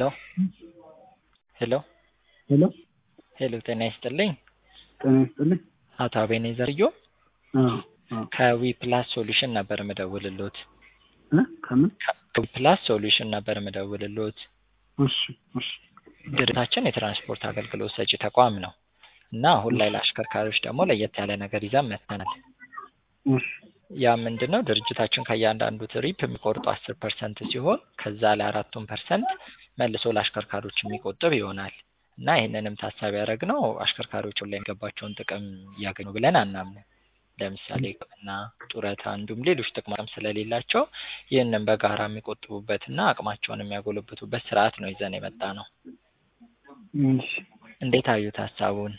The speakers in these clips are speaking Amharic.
ሄሎ ሄሎ ሄሎ ሄሎ ጤና ይስጥልኝ ጤና ይስጥልኝ። አቶ አቤኔዘር ዮ አዎ አዎ ከዊ ፕላስ ሶሉሽን ነበር ምደውልሎት እ ከምን ከዊ ፕላስ ሶሉሽን ነበር ምደውልሎት እሺ እሺ ድርጅታችን የትራንስፖርት አገልግሎት ሰጪ ተቋም ነው እና አሁን ላይ ለአሽከርካሪዎች ደግሞ ለየት ያለ ነገር ይዘን መጥተናል። እሺ ያ ምንድን ነው ድርጅታችን ከእያንዳንዱ ትሪፕ የሚቆርጡ አስር ፐርሰንት ሲሆን ከዛ ላይ አራቱን ፐርሰንት መልሶ ለአሽከርካሪዎች የሚቆጥብ ይሆናል እና ይህንንም ታሳቢ ያደረግነው አሽከርካሪዎች ላይ የሚገባቸውን ጥቅም እያገኙ ብለን አናምንም። ለምሳሌ ሕክምና፣ ጡረታ እንዲሁም ሌሎች ጥቅማም ስለሌላቸው ይህንን በጋራ የሚቆጥቡበትና አቅማቸውን የሚያጎለብቱበት ስርዓት ነው ይዘን የመጣ ነው። እሺ እንዴት አዩት ሀሳቡን?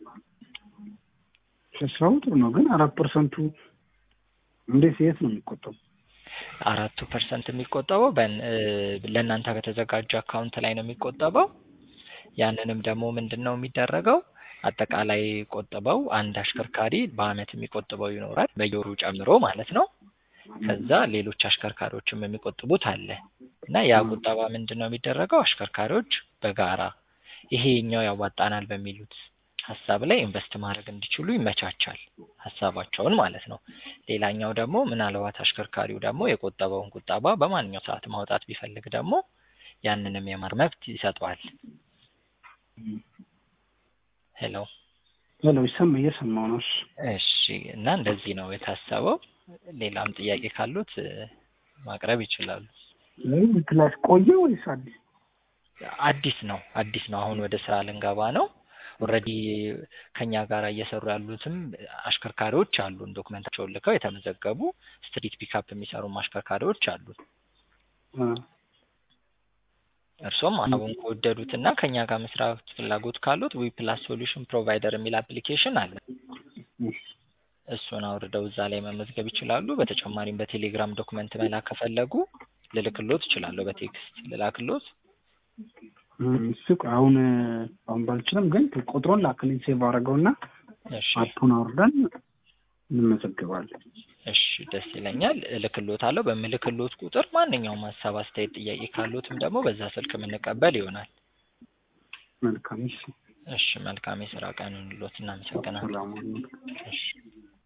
ሀሳቡ ጥሩ ነው፣ ግን አራት ፐርሰንቱ እንዴት የት ነው የሚቆጠቡ? አራቱ ፐርሰንት የሚቆጠበው በን- እ ለእናንተ በተዘጋጀ አካውንት ላይ ነው የሚቆጠበው። ያንንም ደግሞ ምንድን ነው የሚደረገው አጠቃላይ ቆጥበው አንድ አሽከርካሪ በአመት የሚቆጥበው ይኖራል በየወሩ ጨምሮ ማለት ነው። ከዛ ሌሎች አሽከርካሪዎችም የሚቆጥቡት አለ እና ያ ቁጠባ ምንድን ነው የሚደረገው አሽከርካሪዎች በጋራ ይሄኛው ያዋጣናል በሚሉት ሀሳብ ላይ ኢንቨስት ማድረግ እንዲችሉ ይመቻቻል ሀሳባቸውን ማለት ነው። ሌላኛው ደግሞ ምናልባት አሽከርካሪው ደግሞ የቆጠበውን ቁጠባ በማንኛው ሰዓት ማውጣት ቢፈልግ ደግሞ ያንንም የማር መብት ይሰጠዋል። ሄሎ ሄሎ ይሰማ እየሰማሁ ነው። እሺ እሺ እና እንደዚህ ነው የታሰበው። ሌላም ጥያቄ ካሉት እ ማቅረብ ይችላሉ። ይህ ክላስ ቆየ ወይስ አዲስ? አዲስ ነው አዲስ ነው። አሁን ወደ ስራ ልንገባ ነው። ኦልሬዲ ከኛ ጋር እየሰሩ ያሉትም አሽከርካሪዎች አሉን። ዶክመንታቸውን ልከው የተመዘገቡ ስትሪት ፒካፕ የሚሰሩም አሽከርካሪዎች አሉን። አ እርሶም ሀሳቡን ከወደዱትና ከኛ ጋር መስራት ፍላጎት ካሉት ዊ ፕላስ ሶሉሽን ፕሮቫይደር የሚል አፕሊኬሽን አለ። እሺ እሱን አውርደው እዛ ላይ መመዝገብ ይችላሉ። በተጨማሪም በቴሌግራም ዶክመንት መላክ ከፈለጉ ልልክሎት እችላለሁ። በቴክስት ልላክሎት። እሱ አሁን አሁን ባልችልም ግን ቁጥሩን ላክልኝ ሴቭ አድርገውና እሺ አፑን አውርደን እንመዘግባለን። እሺ ደስ ይለኛል። እልክሎታለሁ። በምልክሎት ቁጥር ማንኛውም ሀሳብ፣ አስተያየት፣ ጥያቄ ካሉትም ደግሞ በዛ ስልክ የምንቀበል ይሆናል። መልካም እሺ እሺ መልካም የስራ ቀን ይሁንልዎት። እናመሰግናለን። ሰላም ሁኑ። እሺ